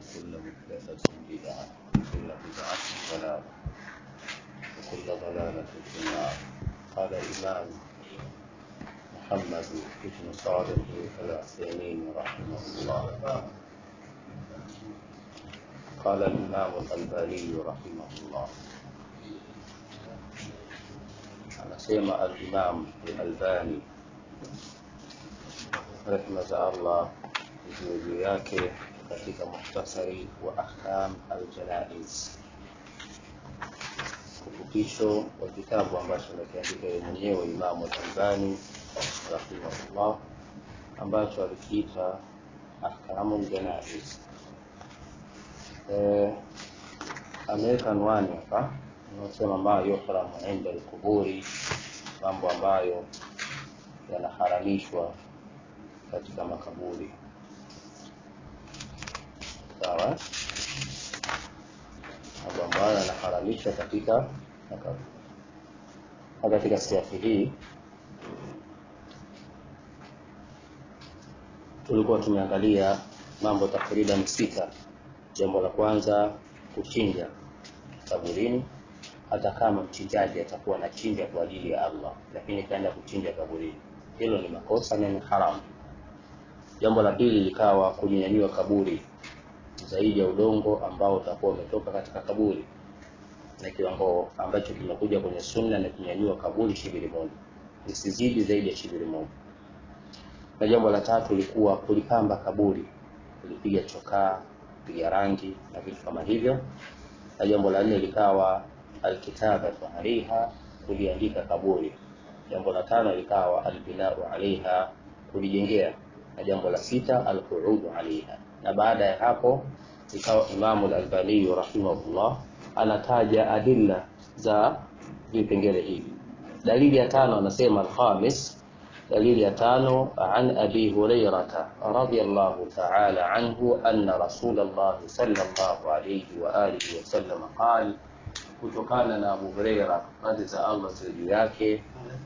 وكل محدثة بدعة وكل بدعة ضلالة وكل ضلالة في النار قال الإمام محمد بن صالح العثيمين رحمه الله قال الإمام الألباني رحمه الله anasema al-Imam al-Albani rehma za Allah juu yake katika muhtasari wa ahkam al-janaiz, ufupisho wa kitabu ambacho amekiandika yeye mwenyewe Imamu al-Albani rahimahullah, ambacho alikiita ahkamu al-janaiz. Eh, ameweka anwani hapa unaosema ma yuhramu inda alquburi, mambo ambayo yanaharamishwa katika makaburi. Sawa, mambo ambayo yanaharamishwa katika makaburi. Na katika siafu hii tulikuwa tumeangalia mambo takriban sita. Jambo la kwanza kuchinja kaburini hata kama mchinjaji atakuwa anachinja kwa ajili ya Allah, lakini kaenda kuchinja kaburini, hilo ni makosa na ni haramu. Jambo la pili likawa kunyanyua kaburi zaidi ya udongo ambao utakuwa umetoka katika kaburi, na kiwango ambacho kimekuja kwenye sunna na kunyanyua kaburi shibiri moja, isizidi zaidi ya shibiri moja. Na jambo la tatu likuwa kulipamba kaburi, kulipiga chokaa, kupiga rangi na vitu kama hivyo. Na jambo la nne likawa alkitabatu alaiha, kuliandika kaburi. Jambo la tano likawa albinau alaiha, kulijengea. Na jambo la sita alquudu alaiha. Na baada ya hapo ikawa Imamu al-Albani rahimahullah anataja adilla za vipengele hivi. Dalili ya tano anasema alkhamis, dalili ya tano an abi hurairata radhiyallahu ta'ala anhu anna rasulullah sallallahu alayhi wa alihi wasallam qala kutokana na Abu Huraira radhi za Allah ziwe juu yake,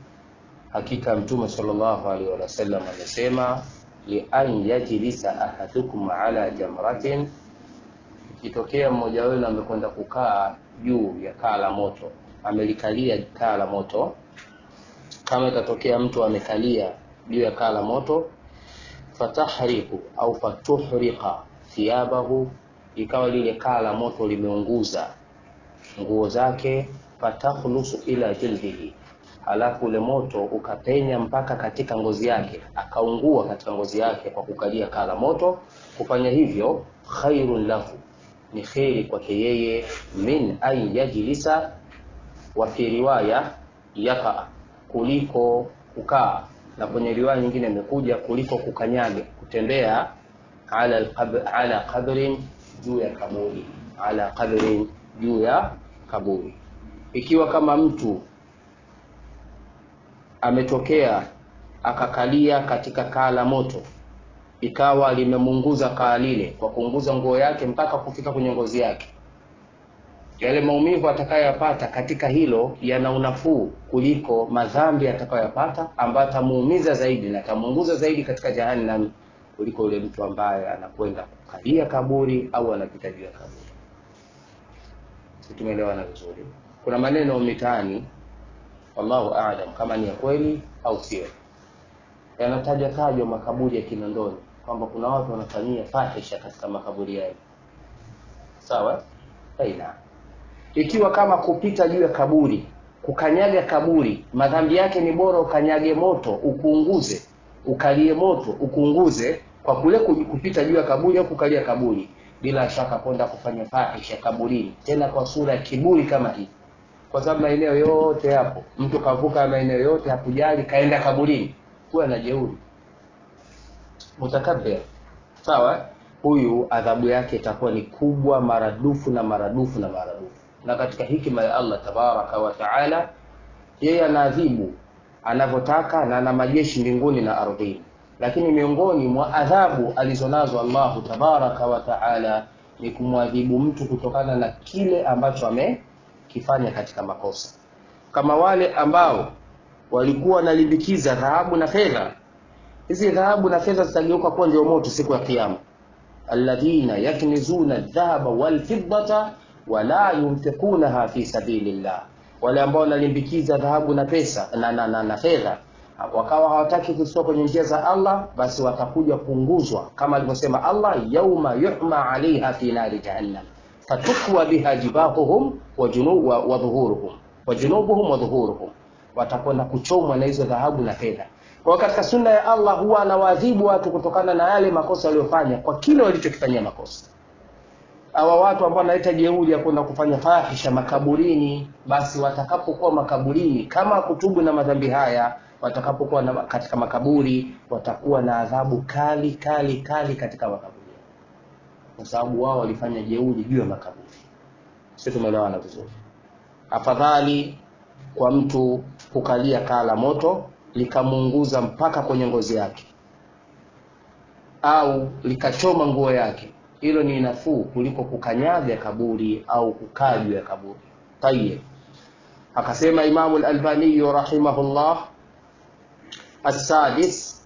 hakika Mtume sallallahu alaihi wasallam amesema, li an yajlisa ahadukum ala jamratin, ikitokea mmoja wenu amekwenda kukaa juu ya kaa la moto, amelikalia kaa la moto. Kama itatokea mtu amekalia juu ya kaa la moto, fatahriqu au fatuhriqa thiyabahu, ikawa lile kaa la moto limeunguza nguo zake, fatakhlusu ila jildihi, halafu ule moto ukapenya mpaka katika ngozi yake, akaungua katika ngozi yake kwa kukalia kaa la moto. Kufanya hivyo khairun lahu, ni kheri kwake yeye, min an yajlisa, wa fi riwaya yakaa, kuliko kukaa, na kwenye riwaya nyingine imekuja kuliko kukanyaga, kutembea ala ala qabrin, juu ya kaburi, ala qabrin juu ya kaburi. Ikiwa kama mtu ametokea akakalia katika kaa la moto, ikawa limemunguza kaa lile kwa kuunguza nguo yake mpaka kufika kwenye ngozi yake, yale maumivu atakayoyapata katika hilo yana unafuu kuliko madhambi atakayoyapata ambayo atamuumiza zaidi na atamuunguza zaidi katika jahannam kuliko yule mtu ambaye anakwenda kukalia kaburi au anapita juu ya kaburi. Tumeelewana vizuri. Kuna maneno mitaani, wallahu aalam kama ni ya kweli au sio, yanataja tajwa makaburi ya Kinondoni kwamba kuna watu wanafanyia fahisha katika makaburi yao. Sawa, aina ikiwa kama kupita juu ya kaburi, kukanyaga kaburi, madhambi yake ni bora ukanyage moto ukuunguze, ukalie moto ukuunguze, kwa kule kupita juu ya kaburi au kukalia kaburi bila shaka kwenda kufanya fahisha kaburini, tena kwa sura ya kiburi kama hii, kwa sababu maeneo yote hapo, mtu kavuka maeneo yote hakujali, kaenda kaburini, huwa na jeuri mutakabbir. Sawa, huyu adhabu yake itakuwa ni kubwa maradufu na maradufu na maradufu. Na katika hikima ya Allah tabaraka wa taala, yeye anaadhibu anavyotaka na ana majeshi mbinguni na ardhini lakini miongoni mwa adhabu alizonazo Allahu tabaraka wa taala ni kumwadhibu mtu kutokana na kile ambacho amekifanya katika makosa, kama wale ambao walikuwa wanalimbikiza dhahabu na fedha. Hizi dhahabu na fedha zitageuka kuwa ndio moto siku ya Kiyama. alladhina yaknizuna aldhahaba walfiddata wala yunfiqunaha fi sabilillah, wale ambao wanalimbikiza dhahabu na pesa na, na, na, na fedha wakawa hawataki kuzitoa kwenye njia za Allah, basi watakuja kuunguzwa kama alivyosema Allah, yauma yuhma alaiha fi nari jahannam fatukwa biha jibahuhum wa junu- wa- wa dhuhuruhum wa junubuhum wa dhuhuruhum, watakwenda kuchomwa na hizo dhahabu na fedha. Kwa hiyo katika sunna ya Allah huwa anawaadhibu watu kutokana na yale makosa waliofanya kwa kile walichokifanyia makosa. Hawa watu ambao wanaleta jeuri ya kwenda kufanya fahisha makaburini, basi watakapokuwa makaburini, kama kutubu na madhambi haya, watakapokuwa na, katika makaburi watakuwa na adhabu kali kali kali katika makaburi, kwa sababu wao walifanya jeuri juu ya makaburi. Sisi tumeelewana vizuri. Afadhali kwa mtu kukalia kaa la moto likamuunguza mpaka kwenye ngozi yake au likachoma nguo yake, hilo ni nafuu kuliko kukanyaga kaburi au kukaa juu ya kaburi. Tayeb, akasema Imamu al-Albani rahimahullah, السادس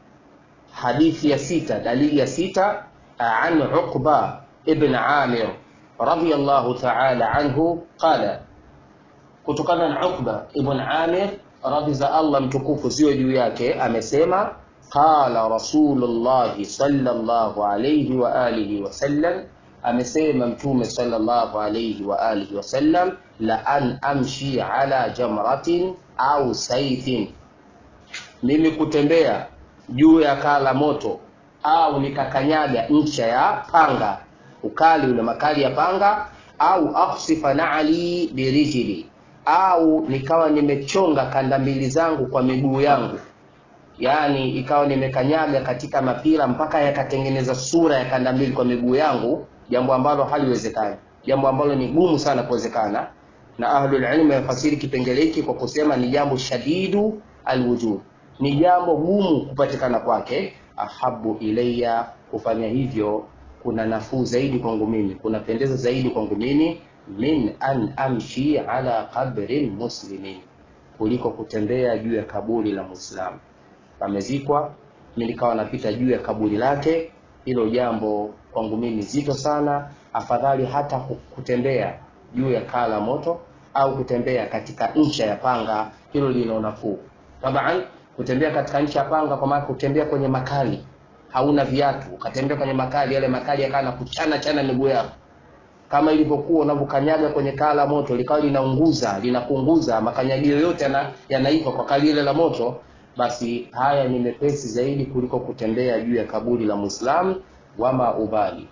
حديث يا ستة دليل يا ستة عن عقبة ابن عامر رضي الله تعالى عنه قال kutokana na Uqba ibn Amir radhi za Allah mtukufu ziwe juu yake amesema qala Rasulullah sallallahu alayhi wa alihi wasallam amesema mtume sallallahu alayhi wa alihi wasallam la an amshi ala jamratin au saifin mimi kutembea juu ya kaa la moto au nikakanyaga ncha ya panga ukali ule makali ya panga au akhsifa na'li birijli au nikawa nimechonga kanda mbili zangu kwa miguu yangu yaani ikawa nimekanyaga katika mapira mpaka yakatengeneza sura ya kanda mbili kwa miguu yangu jambo ambalo haliwezekani jambo ambalo ni gumu sana kuwezekana na ahlul ilm yafasiri kipengele hiki kwa kusema ni jambo shadidu alwujud ni jambo gumu kupatikana kwake ahabu ilayya kufanya hivyo kuna nafuu zaidi kwangu mimi kunapendeza zaidi kwangu mimi min an amshi ala qabri muslimin kuliko kutembea juu ya kaburi la muislamu amezikwa mimi nikawa napita juu ya kaburi lake hilo jambo kwangu mimi zito sana afadhali hata kutembea juu ya kaa la moto au kutembea katika ncha ya panga hilo lina nafuu taban kutembea katika ncha ya panga kwa maana kutembea kwenye makali hauna viatu ukatembea kwenye makali yale makali yakawa na kuchana chana miguu yako kama ilivyokuwa unavyokanyaga kwenye kaa la moto likawa linaunguza linakunguza makanyagio yote yana, yanaitwa kwa kali ile la moto basi haya ni mepesi zaidi kuliko kutembea juu ya kaburi la muislamu wama ubali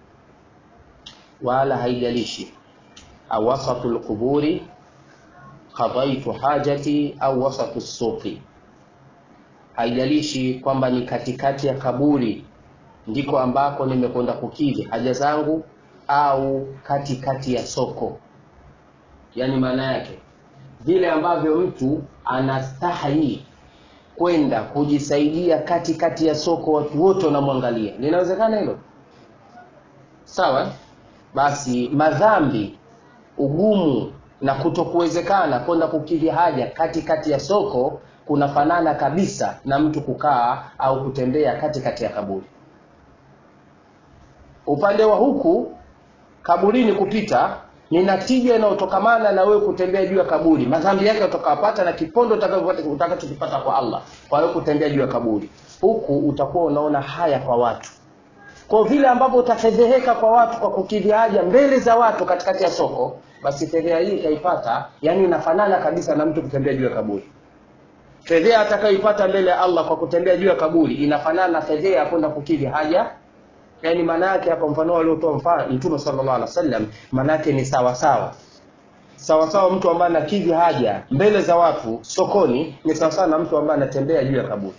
wala haijalishi au wasatu lquburi qadaitu hajati au wasatu suqi haijalishi kwamba ni katikati ya kaburi ndiko ambako nimekwenda kukidhi haja zangu au katikati ya soko yaani maana yake vile ambavyo mtu anastahi kwenda kujisaidia katikati ya soko watu wote wanamwangalia linawezekana hilo sawa basi madhambi ugumu na kutokuwezekana kwenda kukidhi haja katikati ya soko kunafanana kabisa na mtu kukaa au kutembea katikati ya kaburi upande wa huku kaburini kupita ni natija inayotokamana na wewe kutembea juu ya kaburi madhambi yake utakayopata na kipondo utakachokipata kwa allah kwa wewe kutembea juu ya kaburi huku utakuwa unaona haya kwa watu kwa vile ambavyo utafedheheka kwa watu kwa kukidhi haja mbele za watu katikati ya soko basi fedheha hii itaipata yani inafanana kabisa na mtu kutembea juu ya kaburi fedheha atakayoipata mbele ya allah kwa kutembea juu ya kaburi inafanana na fedheha ya kwenda kukidhi haja yani maana yake hapa mfano aliotoa mfano mtume sallallahu alaihi wasallam maana yake ni sawa sawa sawa sawa mtu ambaye anakidhi haja mbele za watu sokoni ni sawa sawa na mtu ambaye anatembea juu ya kaburi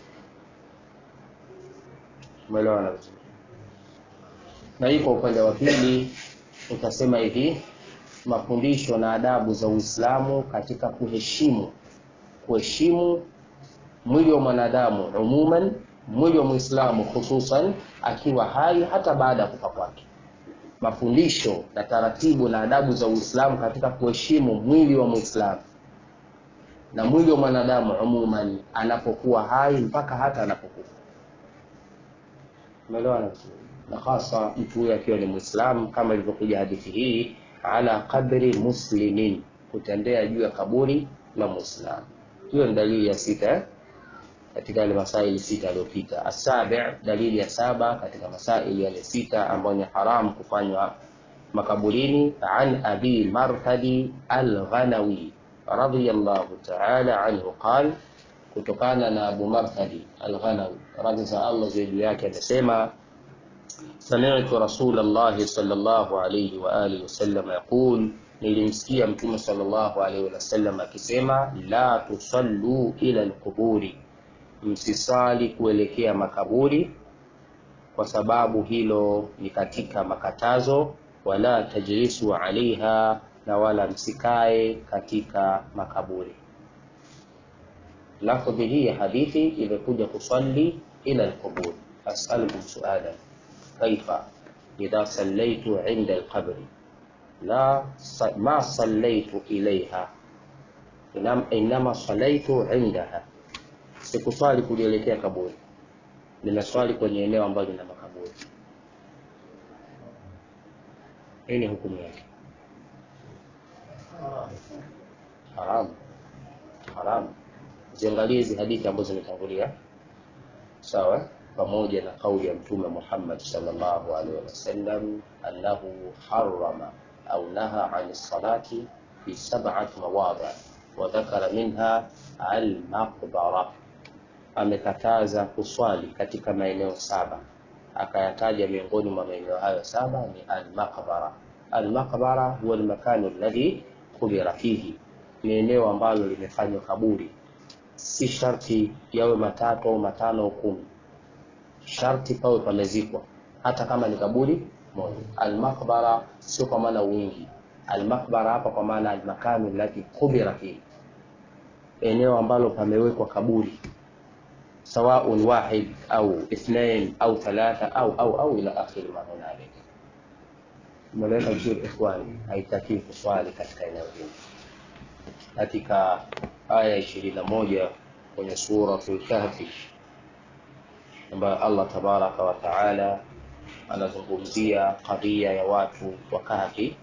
umeelewana vizuri na hii kwa upande wa pili utasema hivi mafundisho na adabu za uislamu katika kuheshimu kuheshimu mwili wa mwanadamu umuman mwili wa mwislamu hususan akiwa hai hata baada ya kufa kwake mafundisho na taratibu na adabu za uislamu katika kuheshimu mwili wa mwislamu na mwili wa mwanadamu umuman anapokuwa hai mpaka hata anapokufa umeelewana na hasa mtu huyo akiwa ni Muislamu, kama ilivyokuja hadithi hii, ala qabri muslimin, kutembea juu ya kaburi la Muislamu. Hiyo ni dalili ya sita eh? katika yale masaili sita yaliyopita. Asabi, dalili ya saba katika masaili yale sita ambayo ni haramu kufanywa makaburini. An abi marthadi al-Ghanawi radhiyallahu ta'ala anhu qal, kutokana na Abu Marthadi al-Ghanawi radhi za Allah juu yake amesema sami'tu Rasulallahi sallallahu alayhi wa alihi wasallam yaqul, nilimsikia Mtume sallallahu alayhi wasallam akisema la tusallu ila alquburi msisali kuelekea makaburi, kwa sababu hilo ni katika makatazo. Wala tajlisu alaiha, na wala msikae katika makaburi. Lafdhi hii ya hadithi imekuja kusalli ila alqubur. Asalukum suala kaifa idha sallaitu inda alqabri la ma sallaitu ilaiha inama sallaitu indaha Sikuswali kulielekea kaburi, ninaswali kwenye eneo ambalo lina makaburi. Hii ni hukumu yake. Haramu, haramu. Ziangalie hizi hadithi ambazo zimetangulia, sawa, pamoja na kauli ya Mtume Muhammad sallallahu alaihi wasallam annahu harrama au naha an salati fi sab'ati mawadhi wa dhakara minha al-maqbara amekataza kuswali katika maeneo saba, akayataja miongoni mwa maeneo hayo saba ni al-maqbara. Al-maqbara huwa al-makanu alladhi kubira fihi, ni eneo ambalo limefanywa kaburi. Si sharti yawe matatu au matano au kumi, sharti pawe pamezikwa, hata kama ni kaburi moja. Al-maqbara sio kwa maana wingi, al-maqbara hapa kwa maana al-makanu alladhi kubira fihi, eneo ambalo pamewekwa kaburi sawaun wahid au ithnain au thalatha au au au ila akhiri ma hunalik. Umeeleza vizuri ikhwani, haitakiwi kuswali katika eneo hili. Katika aya ishirini na moja kwenye Suratul Kahfi ambayo Allah tabaraka wa taala anazungumzia kadhia ya watu wa Kahfi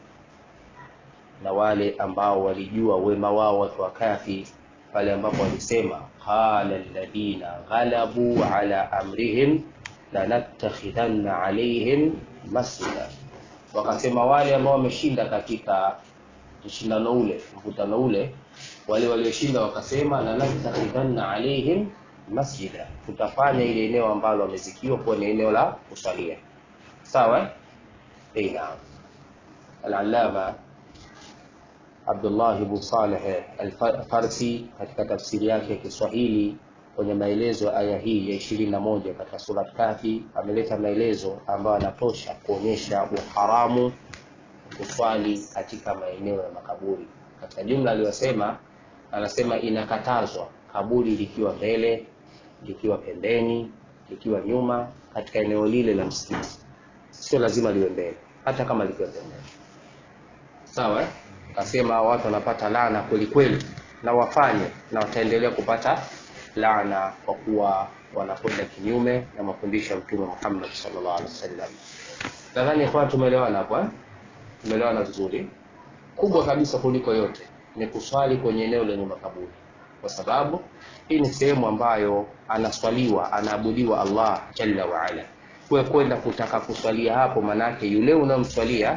na wale ambao walijua wema wao watu wa Kahfi pale ambapo walisema qala alladhina ghalabu ala amrihim lanattakhidhanna alaihim masjida, wakasema wale ambao wameshinda katika mshindano ule mkutano ule, wale walioshinda wakasema lanattakhidhanna alaihim masjida, tutafanya ile eneo ambalo wamezikiwa kuwa ni eneo la kusalia. Sawa, eh, naam. Al-Allama Abdullah ibn Saleh Al-Farsi katika tafsiri yake ya Kiswahili kwenye maelezo ya aya hii ya ishirini na moja katika sura Kahfi ameleta maelezo ambayo yanatosha kuonyesha uharamu kuswali katika maeneo ya makaburi. Katika jumla aliyosema, anasema inakatazwa kaburi likiwa mbele, likiwa pembeni, likiwa nyuma, katika eneo lile la msikiti. Sio lazima liwe mbele, hata kama likiwa pembeni. Sawa eh? Akasema watu wanapata laana kweli kweli, na wafanye na wataendelea kupata laana kwa kuwa wanakwenda kinyume na mafundisho ya Mtume Muhammad sallallahu alaihi wasallam. Nadhani kwa tumeelewana hapo eh? Tumeelewana vizuri. Kubwa kabisa kuliko yote ni kuswali kwenye eneo lenye makaburi, kwa sababu hii ni sehemu ambayo anaswaliwa, anaabudiwa Allah jalla wa ala. Kwa kwenda kutaka kuswalia hapo, manake yule unamswalia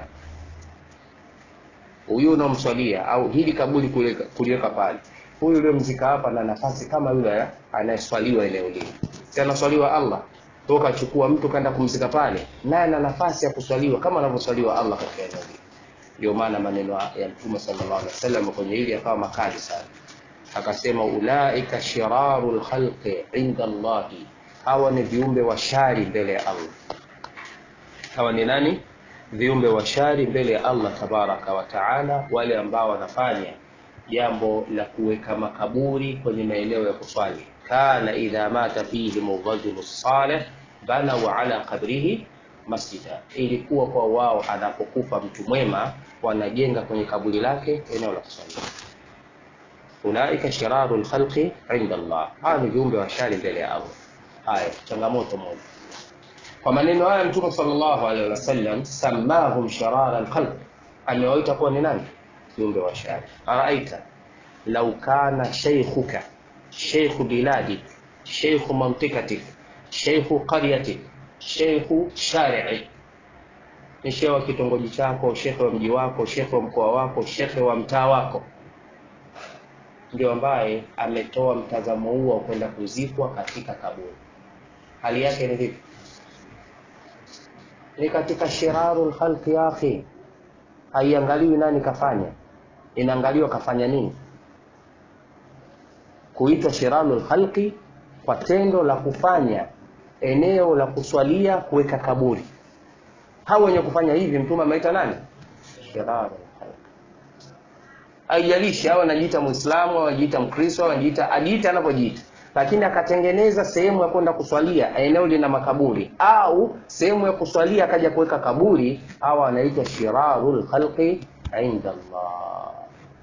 huyu unamswalia au hili kaburi kuliweka pale, huyu uliomzika hapa na nafasi kama yule anayeswaliwa eneo lile, si anaswaliwa Allah toka chukua mtu kaenda kumzika pale, naye ana nafasi ya kuswaliwa kama anavyoswaliwa Allah katika eneo lile. Ndio maana maneno ya Mtume sallallahu alaihi wasallam kwenye hili yakawa makali sana, akasema ulaika shirarul khalqi inda Allahi, hawa ni viumbe wa shari mbele ya Allah. Hawa ni nani? viumbe wa shari mbele ya Allah tabaraka wa taala, wale ambao wanafanya jambo la kuweka makaburi kwenye maeneo ya kuswali. kana idha mata fihim rajulu salih banau ala qabrihi masjida, ilikuwa kwa wao anapokufa mtu mwema wanajenga kwenye kaburi lake eneo la kuswali. Ulaika shiraru lkhalqi inda Allah, hawa ni viumbe wa shari mbele ya Allah. Haya, changamoto moja kwa maneno haya mtume sallallahu alaihi wasallam samahum sharara alkhalq amewaita kuwa ni nani viumbe wa shari araaita lau kana sheikhuka sheikhu biladik sheikhu mantikatik sheikhu qaryatik sheikhu shari'ik ni shehe wa kitongoji chako shekhe wa mji wako shekhe wa mkoa wako shekhe wa mtaa wako ndio ambaye ametoa mtazamo huo wa kwenda kuzikwa katika kaburi hali yake ni vipi ni katika shiraru lkhalqi ya akhi haiangaliwi nani kafanya inaangaliwa kafanya nini kuitwa shiraru lkhalqi kwa tendo la kufanya eneo la kuswalia kuweka kaburi hao wenye kufanya hivi mtume ameita nani shiraru lkhalqi haijalishi au anajiita mwislamu au anajiita mkristo au anajiita ajiita anavyojiita lakini akatengeneza sehemu ya kwenda kuswalia eneo lina makaburi au sehemu ya kuswalia akaja kuweka kaburi au anaitwa shiraru lkhalqi inda Allah.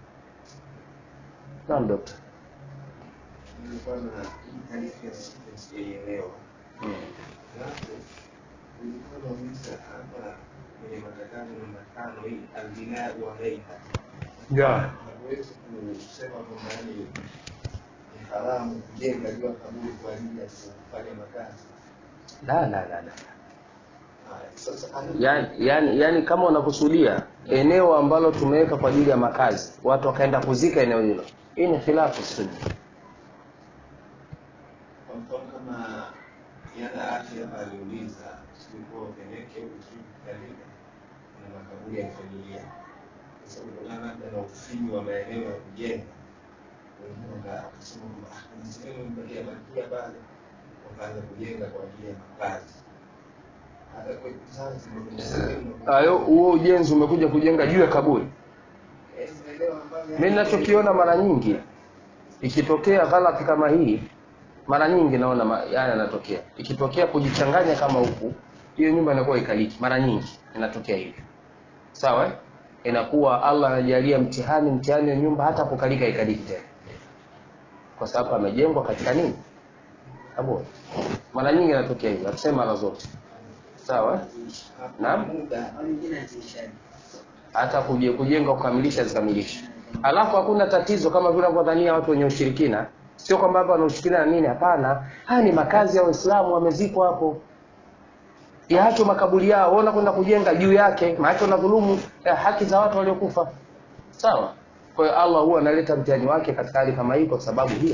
Naam dokta. nilikuwa na hadithi ya sijaielewa. Mm. Alafu nilikuwa nauliza hapa kwenye matangazo namba tano hii albinau alaiha, Yeah. hatuwezi kusema kwamba yani ni haramu kujenga juu ya kaburi kwa ajili ya kufanya makazi. La la la la. Haya, sasa Yani, yani, yani kama unakusudia eneo ambalo tumeweka kwa ajili ya makazi, watu wakaenda kuzika eneo hilo, hii ni khilafu sunna. kwa mfano kama yana afya hapa aliuliza sikuwa upeleke ukikalika na makaburi ya familia kwa sababu kutokana labda na ufinyu wa maeneo ya kujenga wengine waka- wakasema kwamba "Ah, kuna sehemu imebakia bakia pale wakaanza kujenga kwa ajili ya makazi hata kwa Zanzibar kuna sehemu Hayo huo ujenzi umekuja kujenga juu ya kaburi. Eh, maeneo ambayo Mimi ninachokiona mara nyingi ikitokea ghalati kama hii, mara nyingi naona ma- haya yanatokea. Ikitokea kujichanganya kama huku, hiyo nyumba inakuwa ikaliki. Mara nyingi inatokea hivyo, sawa? eh? Inakuwa Allah anajalia mtihani, mtihani wa nyumba hata kukalika ikaliki tena, kwa sababu amejengwa katika nini? Kaburi. Mara nyingi inatokea hivyo, hatusemi mara zote, sawa? eh? Naam. muda hata kuje- kujenga kukamilisha zikamilisha. Alafu hakuna tatizo kama vile wanavyodhania watu wenye ushirikina. Sio kwamba hapa wana ushirikina na nini, hapana. Haya ni makazi ya Waislamu, wamezikwa hapo, yaacho makaburi yao, waona kwenda kujenga juu yake, maana unadhulumu eh, haki za watu waliokufa. Sawa. Kwa hiyo Allah huwa analeta mtihani wake katika hali kama hii kwa sababu hiyo.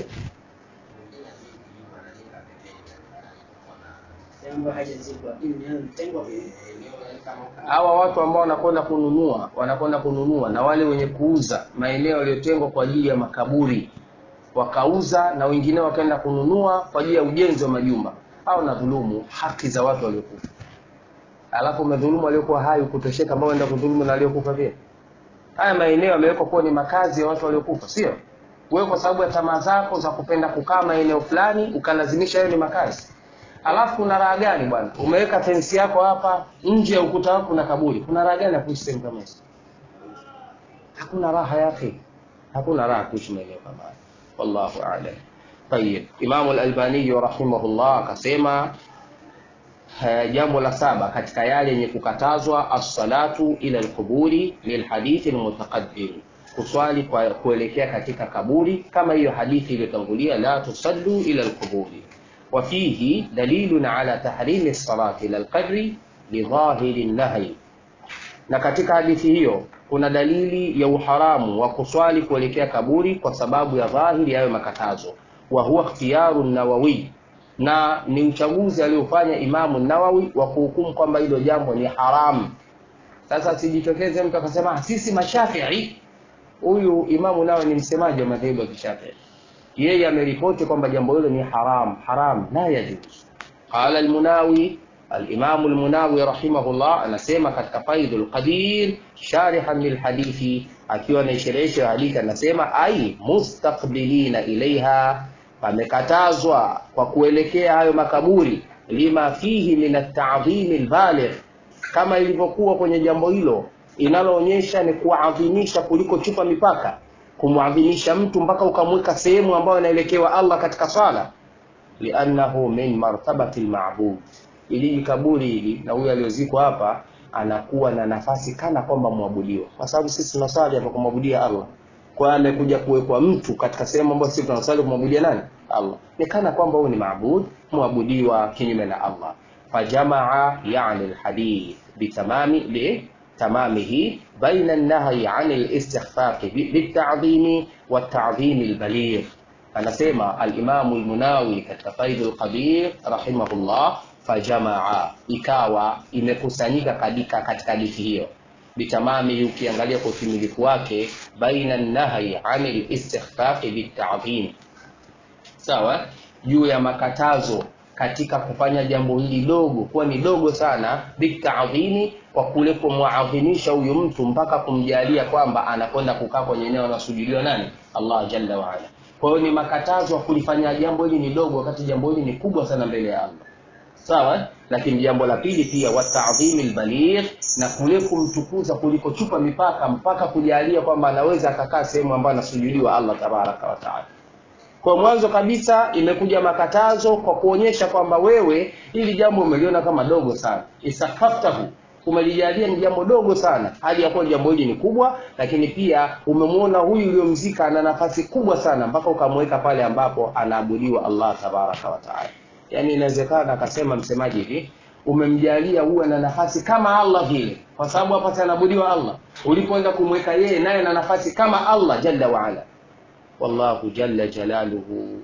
hawa watu ambao wanakwenda kununua wanakwenda kununua na wale wenye kuuza maeneo yaliyotengwa kwa ajili ya makaburi wakauza na wengine wakaenda kununua kwa ajili ya ujenzi wa majumba au na dhulumu haki za watu waliokufa alafu umedhulumu waliokuwa hai ukutosheka ambao enda kudhulumu na waliokufa pia haya maeneo yamewekwa kuwa ni makazi ya watu waliokufa sio wewe kwa sababu ya tamaa zako za kupenda kukaa maeneo fulani ukalazimisha hayo ni makazi alafu kuna raha gani bwana umeweka fensi yako hapa nje ya ukuta wako kuna kaburi kuna raha gani ya kuishi sehemu kama hizo hakuna raha yake hakuna raha kuishi maeneo kama hayo wallahu a'lam طيب Imam al-Albani rahimahullah akasema eh, jambo la saba katika yale yenye kukatazwa as-salatu ila al-quburi lilhadithi al-mutaqaddim kuswali kwa kuelekea katika kaburi kama hiyo hadithi iliyotangulia la tusallu ila al-quburi وفيه دليل على تحريم الصلاة إلى القبر لظاهر النهي na katika hadithi hiyo kuna dalili ya uharamu wa kuswali kuelekea kaburi kwa sababu ya dhahiri yayo makatazo wa huwa ikhtiyaru nawawi na ni uchaguzi aliofanya imamu nawawi wa kuhukumu kwamba hilo jambo ni haramu sasa sijitokeze mtu akasema "Ah, sisi mashafii huyu imamu nawe ni msemaji wa madhehebu ya kishafii yeye ameripoti kwamba jambo hilo ni haram haram la yajuz qala almunawi alimamu almunawi rahimahullah anasema katika faidul qadir sharihan lilhadithi akiwa anaisherehesha hadithi anasema ai mustaqbilina ilaiha pamekatazwa kwa kuelekea hayo makaburi lima fihi min at-ta'dhim al-baligh kama ilivyokuwa kwenye jambo hilo inaloonyesha ni kuadhimisha kuliko chupa mipaka kumwadhimisha mtu mpaka ukamweka sehemu ambayo inaelekewa Allah katika swala liannahu min martabati alma'bud ili kaburi hili na huyu aliyozikwa hapa anakuwa na nafasi kana kwamba mwabudiwa kwa sababu sisi tunaswali hapa kumwabudia Allah kwa amekuja kuwekwa mtu katika sehemu ambayo sisi tunaswali kumwabudia nani Allah ni kana kwamba huyu ni maabud mwabudiwa kinyume na Allah fajamaa yani alhadith bitamami bi تمامه بين النهي عن الاستخفاف بالتعظيم والتعظيم البليغ anasema alimamu lmunawi katika faidul qadir rahimahullah fajamaa ikawa imekusanyika kadika katika hadithi hiyo bitamami ukiangalia kwa utimilifu wake baina nahyi ani listikhfafi bitadhim sawa juu ya makatazo katika kufanya jambo hili dogo kuwa ni dogo sana bitadhimi kwa kule kumwadhimisha huyu mtu mpaka kumjalia kwamba anakwenda kukaa kwenye eneo anasujudiwa nani allah jalla waala kwa hiyo ni makatazo ya kulifanya jambo hili ni dogo wakati jambo hili ni kubwa sana mbele ya allah sawa lakini jambo la pili pia watadhimi lbaligh na kule kumtukuza kuliko chupa mipaka mpaka kujalia kwamba anaweza akakaa sehemu ambayo anasujudiwa allah tabaraka wataala kwa mwanzo kabisa imekuja makatazo kwa kuonyesha kwamba wewe hili jambo umeliona kama dogo sana isakaftahu umelijalia ni jambo dogo sana hali ya kuwa jambo hili ni kubwa lakini pia umemwona huyu uliomzika ana nafasi kubwa sana mpaka ukamweka pale ambapo anaabudiwa allah tabaraka wataala yaani inawezekana akasema msemaji hivi umemjalia huwe na nafasi kama allah vile kwa sababu hapa anaabudiwa allah ulipoenda kumweka yeye naye na nafasi kama allah jalla waala wallahu jalla jalaluhu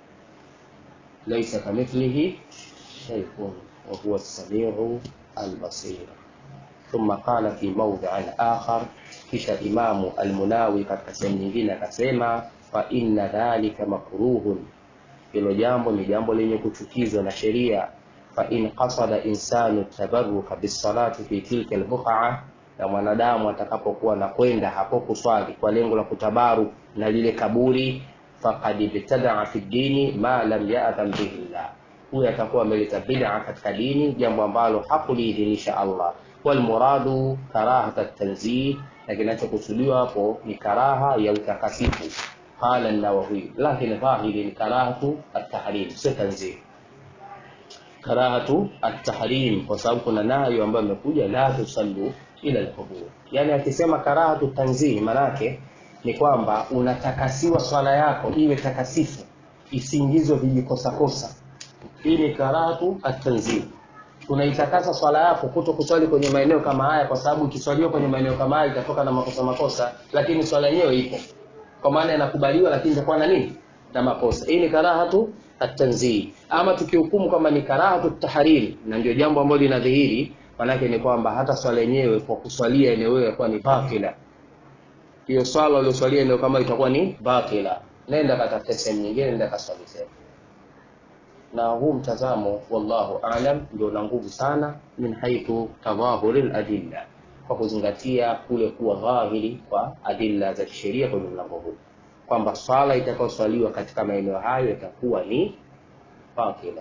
laisa kamithlihi shay'un wa huwa as-sami'u al-basir ثم قال في موضع آخر kisha imamu almunawi katika sehemu nyingine akasema fa inna dhalika makruhun hilo jambo ni jambo lenye kuchukizwa na sheria fa in qasada insanu tabaruka bisalati fi tilka albuqaa na mwanadamu atakapokuwa na kwenda hapo kuswali kwa lengo la kutabaru na lile kaburi faqad ibtadaa fi dini ma lam ya'dhan bihi llah huyo atakuwa ameleta bid'a katika dini jambo ambalo hakuliidhinisha Allah walmuradu karahata tanzih na kinachokusudiwa hapo ni karaha ya utakasifu qala an-nawawi lakini dhahiri ni karahatu at-tahrim sio tanzih karahatu at-tahrim kwa sababu kuna nayo ambayo imekuja la tusallu ila al-qubur yani akisema karahatu tanzih manake ni kwamba unatakasiwa swala yako iwe takasifu isiingizwe vijikosakosa hii ni karahatu at-tanzih unaitakasa swala yako kuto kuswali kwenye maeneo kama haya kwa sababu ikiswaliwa kwenye maeneo kama haya itatoka na makosa makosa lakini swala yenyewe ipo kwa maana inakubaliwa lakini itakuwa na nini na makosa hii ni karahatu at-tanzih ama tukihukumu kama ni karahatu tahariri na ndio jambo ambalo linadhihiri manake ni kwamba hata swala yenyewe kwa kuswalia eneo hilo itakuwa ni batila hiyo swala ulioswalia eneo kama itakuwa ni batila nenda katafute sehemu nyingine nenda kaswali sehemu na huu mtazamo wallahu alam ndio na nguvu sana min haithu tadhahuri ladilla kwa kuzingatia kule kuwa dhahiri kwa adilla za kisheria kwenye mlango huu kwamba swala itakayoswaliwa katika maeneo hayo itakuwa ni batila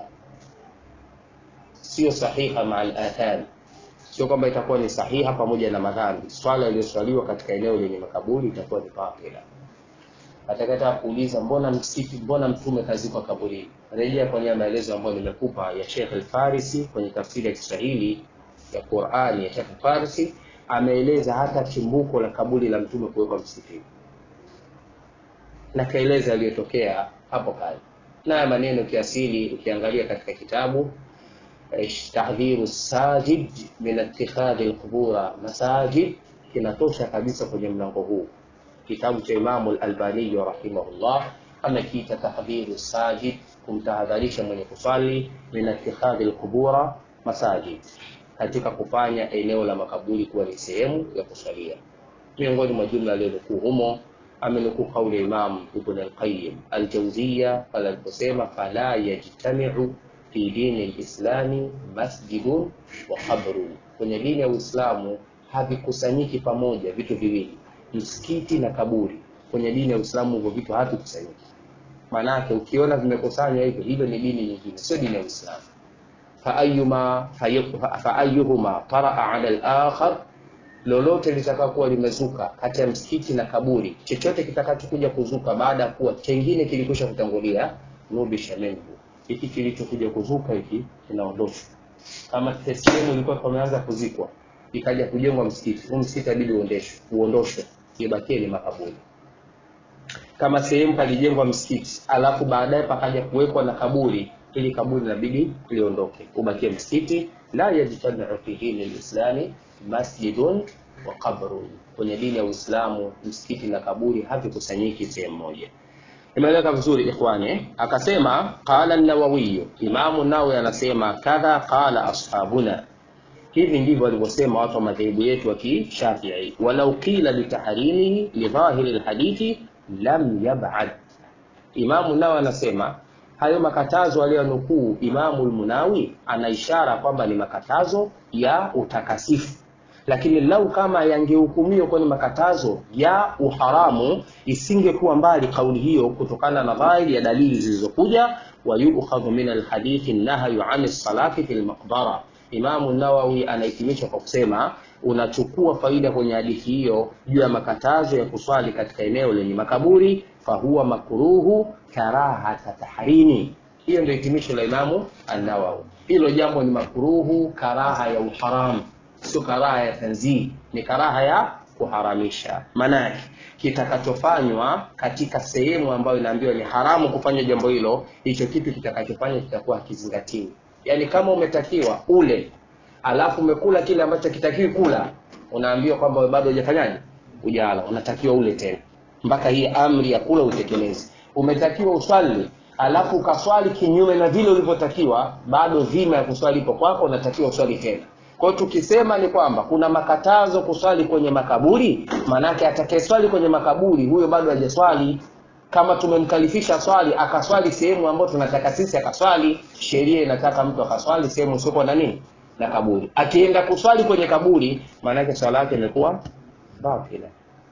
sio sahiha maa alathari sio kwamba itakuwa ni sahiha pamoja na madhambi swala iliyoswaliwa katika eneo lenye makaburi itakuwa ni batila atakata kuuliza mbona msikiti mbona mtume kazikwa kaburini rejea kwenye maelezo ambayo nimekupa ya Sheikh Al-Farisi kwenye tafsiri ya Kiswahili ya Qur'ani ya Sheikh Al-Farisi ameeleza hata chimbuko la kaburi la mtume kuwekwa msikitini na kaeleza yaliyotokea hapo kale na maneno kiasili ukiangalia katika kitabu tahdhiru sajid min ittikhadhi alqubura masajid kinatosha kabisa kwenye mlango huu kitabu cha Imamu al-Albani rahimahullah amekiita tahdhiru sajid kumtahadharisha mwenye kusali min ittikhadhi alqubura masajid katika kufanya eneo la makaburi kuwa ni sehemu ya kusalia miongoni mwa jumla aliyonukuu humo amenukuu kauli ya Imam Ibn al-Qayyim al-Jawziyya pale aliposema fala yajtami'u fi dini al-Islami masjidun wa qabrun, kwenye dini ya Uislamu havikusanyiki pamoja vitu viwili, msikiti na kaburi. Kwenye dini ya Uislamu hivyo vitu havikusanyiki. Maanake ukiona vimekusanywa hivyo, hivyo ni dini nyingine, sio dini ya Uislamu. faayuma faayuhuma taraa ala al-akhar lolote litakakuwa limezuka kati ya msikiti na kaburi, chochote kitakachokuja kuzuka baada ya kuwa chengine kilikwisha kutangulia, nubisha minhu, hiki kilichokuja kuzuka hiki kinaondoshwa, kama sehemu ilikuwa pameanza kuzikwa ikaja kujengwa msikiti huu msikiti abidi uondeshwe uondoshwe ibakie ni makaburi kama sehemu palijengwa msikiti alafu baadaye pakaja kuwekwa na kaburi ili kaburi inabidi liondoke ubakie msikiti la yajtamiu fi dini lislami masjidun wa qabrun kwenye dini ya uislamu msikiti na kaburi havikusanyiki sehemu moja imeeleweka vizuri ikhwani akasema qala nawawiyu imamu nawawi anasema kadha qala ashabuna hivi ndivyo walivyosema watu wa madhehebu yetu wa kishafii walau qila bitahrimihi lidhahiri lhadithi lam yabad imamu nawawi anasema hayo makatazo aliyonukuu imamu lmunawi ana ishara kwamba ni makatazo ya utakasifu lakini lau kama yangehukumiwa kwenye makatazo ya uharamu isingekuwa mbali kauli hiyo kutokana na dhahiri ya dalili zilizokuja wayukhadhu min alhadithi nahyu ani salati fi lmaqbara imamu nawawi anahitimisha kwa kusema unachukua faida kwenye hadithi hiyo juu ya makatazo ya kuswali katika eneo lenye makaburi fahuwa makruhu karahata tahrimi hiyo ndio hitimisho la imamu annawawi hilo jambo ni makruhu karaha ya uharamu sio karaha ya tanzii ni karaha ya kuharamisha maanake kitakachofanywa katika sehemu ambayo inaambiwa ni haramu kufanya jambo hilo hicho kitu kitakachofanywa kitakuwa hakizingatiwi yaani kama umetakiwa ule alafu umekula kile ambacho kitakiwi kula unaambiwa kwamba bado hujafanyaje ujala unatakiwa ule tena mpaka hii amri ya kula utekeleze umetakiwa uswali alafu ukaswali kinyume na vile ulivyotakiwa bado dhima ya kuswali ipo kwako unatakiwa uswali tena kwao tukisema ni kwamba kuna makatazo kuswali kwenye makaburi maanake atakayeswali kwenye makaburi huyo bado hajaswali kama tumemkalifisha swali akaswali sehemu ambayo tunataka sisi akaswali sheria inataka mtu akaswali sehemu usiokuwa na nini na kaburi akienda kuswali kwenye kaburi maanake swala yake imekuwa batila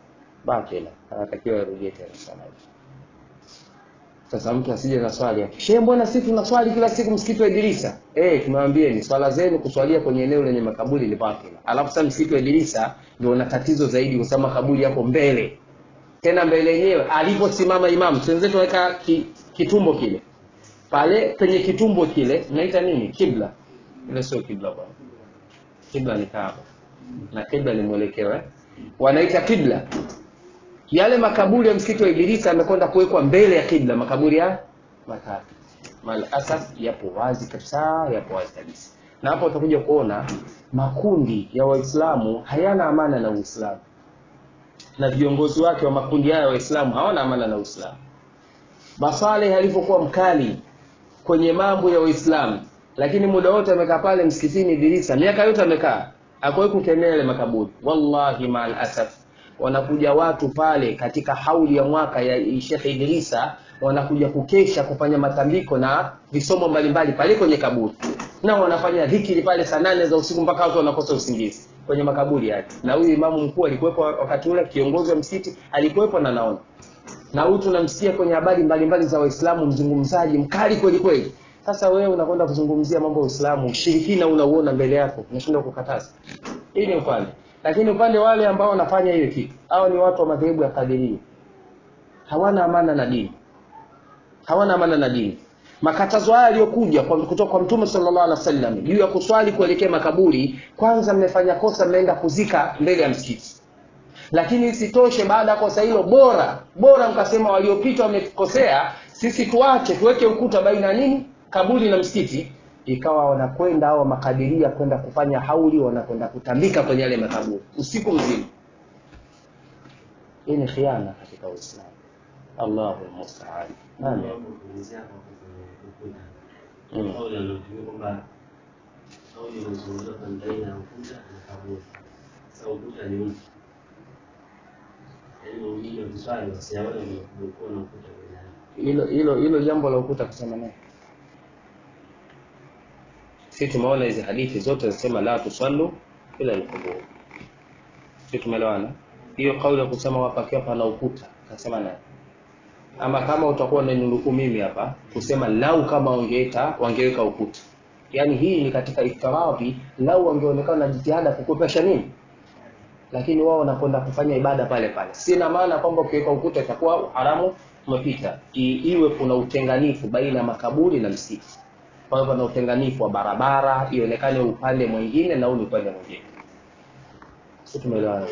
batila anatakiwa arudie tena swala hiyo sasa mtu asije na swali yake shehe mbona sisi tunaswali kila siku msikiti wa Idrisa eh tumewambieni swala zenu kuswalia kwenye eneo lenye makaburi ni batila alafu sasa msikiti wa Idrisa ndio una tatizo zaidi kwa sababu makaburi yako mbele tena mbele yenyewe aliposimama imamu wenzetu waweka ki, kitumbo kile pale penye kitumbo kile naita nini kibla ile sio kibla bwana kibla ni kaaba na kibla ni mwelekeo eh? wanaita kibla yale makaburi ya msikiti wa Ibilisi yamekwenda kuwekwa mbele ya kibla makaburi ya matatu mal asaf yapo wazi kabisa yapo wazi kabisa na hapo utakuja kuona makundi ya waislamu hayana amana na uislamu na viongozi wake wa makundi haya waislamu hawana amana na uislamu Basaleh alivyokuwa mkali kwenye mambo ya Uislamu, lakini muda wote amekaa pale msikitini Idrisa, miaka yote amekaa, hakuwahi kukemea yale makaburi. Wallahi maal asaf, wanakuja watu pale katika hauli ya mwaka ya Sheikh Idrisa, wanakuja kukesha kufanya matambiko na visomo mbalimbali pale kwenye kaburi, na wanafanya dhikiri pale saa nane za usiku mpaka watu wanakosa usingizi kwenye makaburi yake. Na huyu imamu mkuu alikuwepo wakati ule, kiongozi wa msikiti alikuwepo, na naona na huyu tunamsikia kwenye habari mbalimbali za Waislamu, mzungumzaji mkali kweli kweli. Sasa wewe unakwenda kuzungumzia mambo ya Uislamu, ushirikina unauona mbele yako, unashindwa kukataza. Hii ni upande, lakini upande wale ambao wanafanya hiyo kitu, hao ni watu wa madhehebu ya Kadiria, hawana amana na dini, hawana amana na dini. Makatazo haya yaliyokuja kutoka kwa Mtume sallallahu alaihi wasallam juu ya kuswali kuelekea makaburi, kwanza mmefanya kosa, mmeenda kuzika mbele ya msikiti lakini isitoshe baada ya kosa hilo bora bora mkasema waliopita wamekosea sisi tuache tuweke ukuta baina ya nini kaburi na msikiti ikawa wanakwenda au makadiria kwenda kufanya hauli wanakwenda kutambika kwenye yale makaburi usiku mzima hii ni khiana katika uislamu allahu lmustaan amin Mm. kauli anaotumia kwamba kauli inazungumza kwa baina ya ukuta na kaburi. Sasa ukuta ni mtu, yaani waumini wakiswali wasiaone umekuwa na ukuta baina yao. hilo hilo hilo jambo la ukuta kusema naye si tumeona hizi hadithi zote zinasema la tusallu ila alqubur si tumeelewana hiyo kauli ya kusema hapa akiwa pana ukuta kasema naye ama kama utakuwa unaninuku mimi hapa kusema lau kama wangeeta wangeweka ukuta yaani hii ni katika iftiradhi lau wangeonekana na jitihada kukopesha nini lakini wao wanakwenda kufanya ibada pale pale sina maana kwamba ukiweka ukuta itakuwa haramu umepita I, iwe kuna utenganifu baina ya makaburi na msikiti pawe pana utenganifu wa barabara ionekane upande mwingine na huu ni upande mwingine si tumeelewana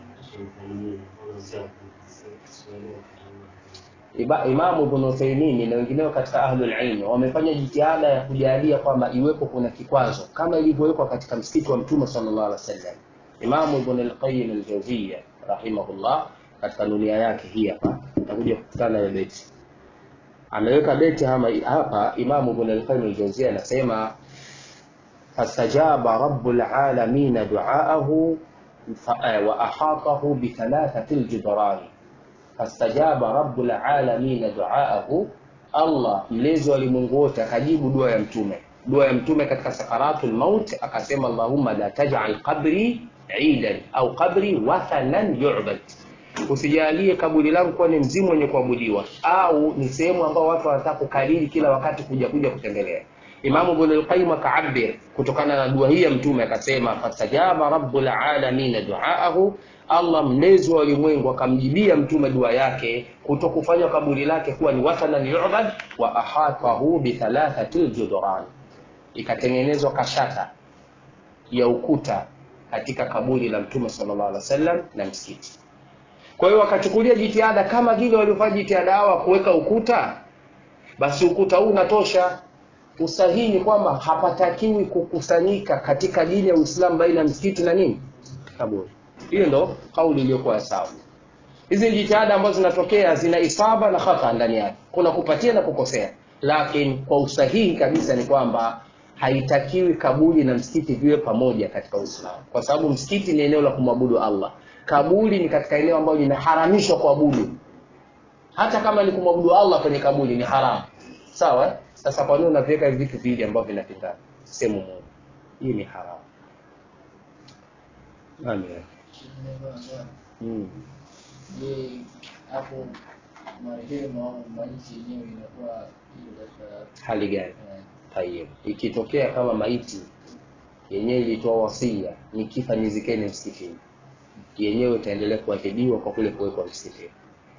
Iba- Imamu Ibn Uthaymeen na wengineo katika ahlul ilmi wamefanya jitihada ya kujalia kwamba iwepo kuna kikwazo kama ilivyowekwa katika msikiti wa Mtume sallallahu alaihi wasallam. Imamu Ibn al-Qayyim al-Jawziyya rahimahullah katika dunia yake hii hapa utakuja kukutana na beti ameweka beti hama, hapa Imamu Ibn al-Qayyim al-Jawziyya anasema fastajaba rabbul alamin duaahu fa- eh, wa ahatahu bi thalathati al-jidrani fastajaba rabbul alamin duaahu, Allah mlezi wa ulimwengu wote akajibu dua ya mtume. Dua ya mtume katika sakaratul maut akasema, Allahumma la taj'al qabri idan au qabri wathanan yu'bad, usijalie kaburi langu kuwa ni mzimu wenye kuabudiwa au ni sehemu ambao watu wanataka kukariri kila wakati kuja kuja kutembelea. Imamu Ibn al-Qayyim akaabir kutokana na dua hii ya mtume akasema, fastajaba rabbul alamin duaahu Allah mlezi wa ulimwengu akamjibia mtume dua yake kutokufanya kaburi lake kuwa ni wathanan yu'bad wa ahatahu bi thalathati judran, ikatengenezwa kashata ya ukuta katika kaburi la mtume sallallahu alaihi wasallam na msikiti. Kwa hiyo wakachukulia jitihada kama vile waliofanya jitihada hawa kuweka ukuta, basi ukuta huu unatosha. Usahihi ni kwamba hapatakiwi kukusanyika katika dini ya Uislamu baina ya msikiti na nini kaburi. Hiyo ndo kauli iliyokuwa sawa. Hizi jitihada ambazo zinatokea zina isaba na khata ndani yake, kuna kupatia na kukosea, lakini kwa usahihi kabisa ni kwamba haitakiwi kaburi na msikiti viwe pamoja katika Uislamu, kwa sababu msikiti ni eneo la kumwabudu Allah, kaburi ni katika eneo ambalo linaharamishwa kuabudu. Hata kama ni kumwabudu Allah kwenye kaburi ni haramu, sawa? eh? Sasa kwa nini unaviweka hivi vitu viwili ambavyo vinapingana sehemu moja? Hii ni haramu. Amen. Mm. Je, hapo marehemu au maiti yenyewe inakuwa hiyo katika Hali gani? eh, Tayeb. Ikitokea kama maiti yenyewe ilitoa wasia, nikifa nizikeni msikitini, yenyewe itaendelea kuadhibiwa kwa kule kuwekwa msikitini.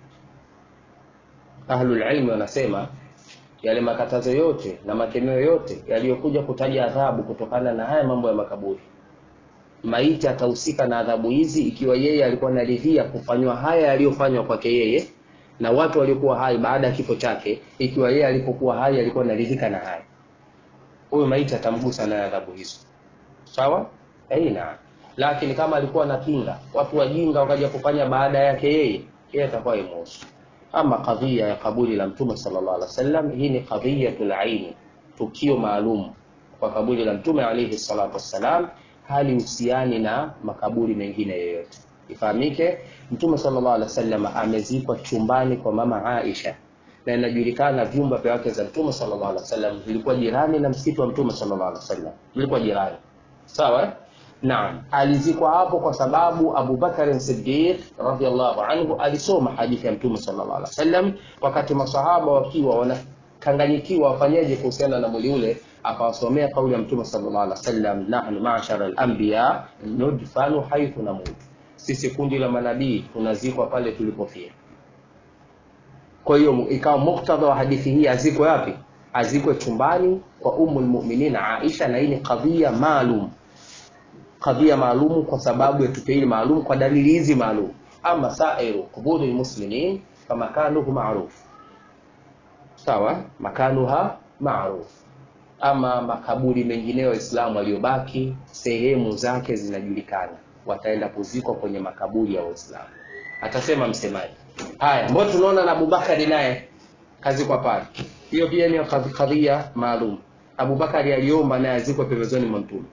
Ahlul ilmi wanasema yale makatazo yote na makemeo yote yaliyokuja kutaja adhabu kutokana na haya mambo ya makaburi, maiti atahusika na adhabu hizi ikiwa yeye alikuwa anaridhia kufanywa haya yaliyofanywa kwake yeye na watu waliokuwa hai baada ya kifo chake, ikiwa yeye alipokuwa hai alikuwa anaridhika na haya huyu maiti atamgusa naye adhabu hizo sawa aina lakini kama alikuwa anapinga watu wajinga wakaja kufanya baada yake yeye yeye atakuwa imuhusu ama kadhia ya kaburi la mtume sallallahu alaihi wasallam hii ni qadhiyatul aini tukio maalum kwa kaburi la mtume alaihi salatu wassalam halihusiani na makaburi mengine yoyote ifahamike mtume sallallahu alaihi wasallam amezikwa chumbani kwa mama Aisha na inajulikana vyumba vya wake za mtume sallallahu alaihi wasallam vilikuwa jirani na msikiti wa mtume sallallahu alaihi wasallam vilikuwa jirani sawa eh? naam alizikwa hapo kwa sababu Abu Bakar Siddiq radhiallahu anhu alisoma hadithi ya mtume sallallahu alaihi wasallam wakati masahaba wakiwa wanakanganyikiwa wafanyeje kuhusiana na mwili ule akawasomea kauli ya mtume sallallahu alaihi wasallam nahnu ma'shara al-anbiya nudfanu haythu namut sisi kundi la manabii tunazikwa pale tulipofia kwa hiyo ikawa muktadha wa hadithi hii azikwe wapi azikwe chumbani kwa ummul mu'minin Aisha na hii ni kadhia maalum kadhia maalum kwa sababu ya tukio hili maalum kwa dalili hizi maalum ama sairu quburi almuslimin famakanuhu ma'ruf sawa makanuha ma'ruf ama makaburi mengineyo waislamu waliobaki sehemu zake zinajulikana wataenda kuzikwa kwenye makaburi ya waislamu atasema msemaji haya mbona tunaona na Abubakari naye kazikwa pale hiyo pia ni kadhi- kadhia maalum Abubakari aliomba naye azikwe pembezoni mwa mtume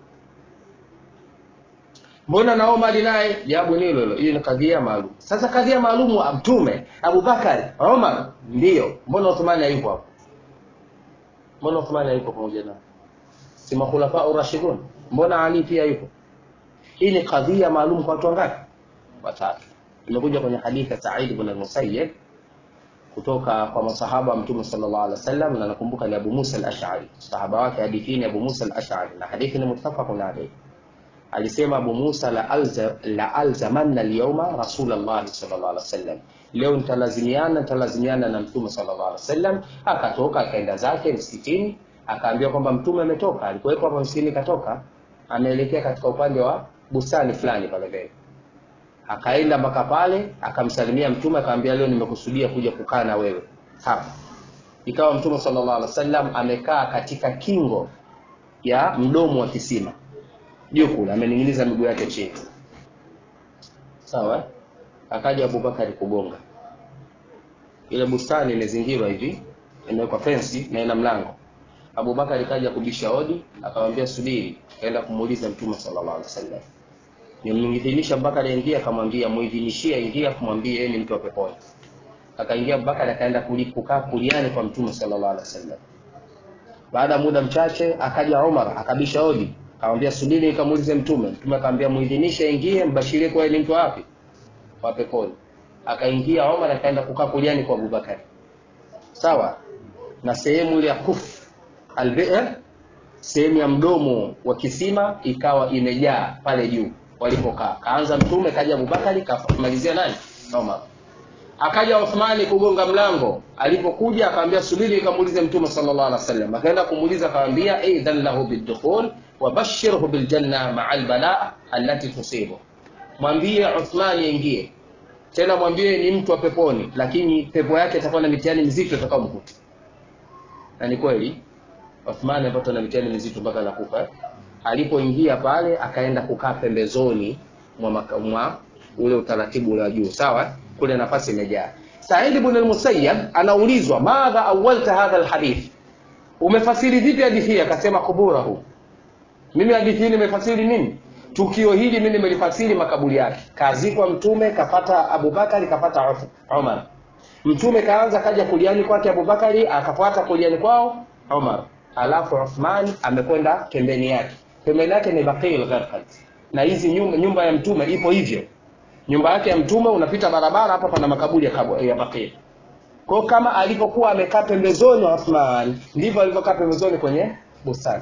mbona na Omar naye jawabu ni hilo hilo hiyo ni kadhia maalum sasa kadhia maalum wa mtume Abubakari Omar ndio mbona Uthmani hayupo hapo mbona Uthmani hayupo pamoja nao si makhulafa urashidun mbona Ali pia yupo hii ni kadhia maalum kwa watu wangapi watatu imekuja kwenye hadithi ya Sa'id ibn al-Musayyib kutoka kwa masahaba wa Mtume sallallahu alaihi wasallam na nakumbuka ni Abu Musa al-Ash'ari sahaba wake hadithi ni Abu Musa al-Ash'ari na hadithi ni muttafaqun alayhi alisema Abu Musa la alza la alzamanna al-yawma Rasulullah sallallahu alaihi wasallam leo nitalazimiana nitalazimiana na Mtume sallallahu alaihi wasallam akatoka akaenda zake msikitini akaambia kwamba mtume ametoka alikuwepo hapa msikini katoka ameelekea katika upande wa bustani fulani pale mbele akaenda mpaka pale akamsalimia mtume akamwambia leo nimekusudia kuja kukaa na wewe hapa ikawa mtume sallallahu alaihi wasallam amekaa katika kingo ya mdomo wa kisima juu kule amening'iniza miguu yake chini sawa eh? akaja abubakari kugonga ile bustani imezingirwa hivi imewekwa fensi na ina mlango abubakari kaja kubisha hodi akamwambia subiri kaenda kumuuliza mtume sallallahu alaihi wasallam nimidhinisha abubakari aingia akamwambia muidhinishie ingia kumwambia yeye ni mtu wa peponi akaingia abubakari akaenda kuli- kukaa kuliani kwa mtume sallallahu alaihi wasallam baada ya muda mchache akaja umar akabisha hodi akamwambia subiri nikamuulize mtume mtume akamwambia muidhinishe ingie mbashirie kwa yeye ni mtu wapi wa peponi akaingia Omar akaenda kukaa kuliani kwa Abubakar sawa na sehemu ile ya kuf albi'r sehemu ya mdomo wa kisima ikawa imejaa pale juu walipokaa kaanza mtume kaja Abubakari kamalizia nani Omar akaja Uthmani kugonga mlango alipokuja akamwambia subiri nikamuulize mtume sallallahu alaihi wasallam akaenda kumuuliza akamwambia idhan lahu bidukhul wabashirhu biljanna ma'a albalaa allati tusibu mwambie Uthmani aingie tena mwambie ni mtu wa peponi lakini pepo yake itakuwa na mitihani mizito itakayomkuta na ni kweli Uthman alipata na mitihani mizito mpaka nakufa eh? alipoingia pale akaenda kukaa pembezoni mwa, maka, mwa ule utaratibu ule wa juu sawa eh? kule nafasi imejaa Said ibn al-Musayyab anaulizwa madha awalta hadha alhadith umefasiri vipi hadithi hii akasema kuburahu mimi hadithi hii nimefasiri nini tukio hili mimi nimelifasiri makaburi yake kazikwa mtume kapata abubakari kapata Uth- umar mtume kaanza kaja kuliani kwake abubakari akafuata kuliani kwao umar alafu uthman amekwenda pembeni yake pembeni yake ni baqil gharqad na hizi nyumba, nyumba ya mtume ipo hivyo nyumba yake ya mtume unapita barabara hapa pana makaburi ya, kabu, ya baqil kwa kama alivyokuwa amekaa pembezoni wa Uthman ndivyo alivyokaa pembezoni kwenye bustani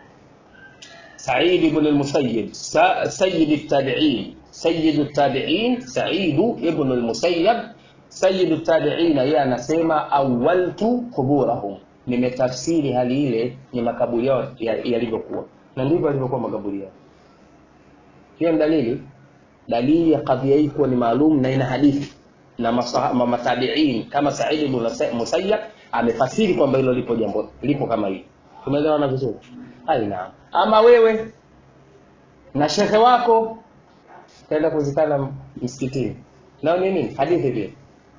سعيد بن المسيب س- سيد التابعين سيد التابعين سعيد ابن المسيب سيد التابعين yeye anasema awaltu quburahum nimetafsiri hali ile ni makaburi yao ya- yalivyokuwa na ndivyo yalivyokuwa makaburi yao hiyo ni dalili dalili ya kadhia hii kuwa ni maalum na ina hadithi na masaha- ma- matabiin kama Said ibn Musayyab amefasiri kwamba hilo lipo jambo lipo kama hili tumeelewana vizuri aina ama wewe na shekhe wako kaenda kuzikana msikitini nao ni nini hadithi vile